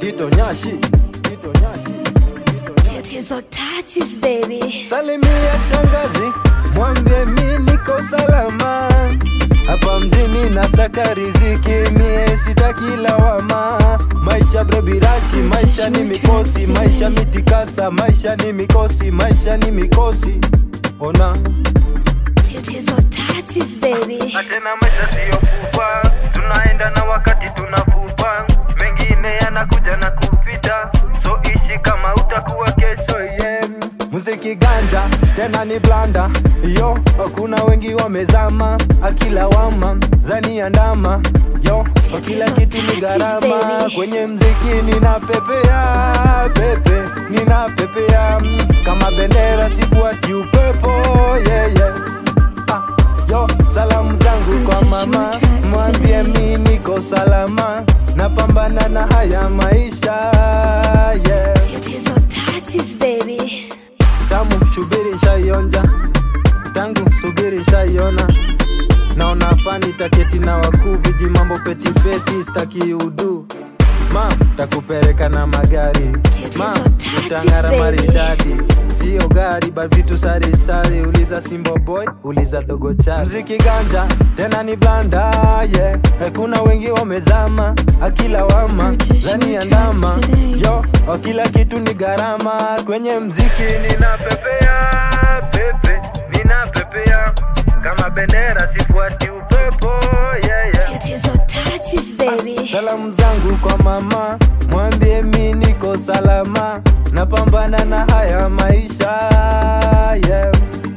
Tito Nyashi, Tito Nyashi, Tito Nyashi. Tatizo touches baby. Salimia shangazi, mwambie mi niko salama hapa mjini nasaka riziki, mie sitaki lawama. Maisha brebirashi, maisha ni mikosi, maisha mitikasa, maisha ni mikosi, maisha ni mikosi. Ona Tatizo touches baby. tena maisha siyo kufa, tunaenda na wakati tunavupa, mengine yanakuja na kupita, so ishi kama utakuwa kesho yeah. Muziki ganja tena ni blanda yo, kuna wengi wamezama, akila wama zani andama yo, kila kitu ni gharama. Kwenye mziki ninapepea pepe, ninapepea kama bendera, sifuati upepo yeah, yeah. Ah, yo, salamu zangu kwa mama, mwambie mi niko salama, napambana na haya maisha yeah. Tatizo touches baby. tamu shubiri shaionja tangu subiri shaiona naona fani taketi na wakuu viji mambo petipeti staki udu ma takupeleka na magari ma utang'ara maridadi sio gari ba vitu sarisari uliza simbo boy uliza dogo cha mziki ganja tena ni blanda yeah. kuna wengi wamezama akila wama zani ya ndama yo o kila kitu ni gharama kwenye mziki ninapepea pepe, ninapepea kama bendera, sifuati upepo yeah, yeah. Tatizo touches baby. Salamu zangu kwa mama, mwambie mi niko salama, napambana na haya maisha yeah.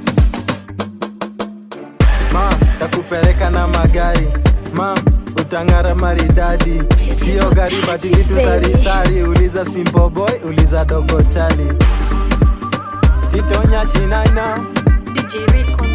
Ma, takupeleka na magari ma, utang'ara maridadi, sio gari bati vitu sarisari, uliza Simple Boy, uliza Dogo Chali, Tito Nyashi Naina DJ Rico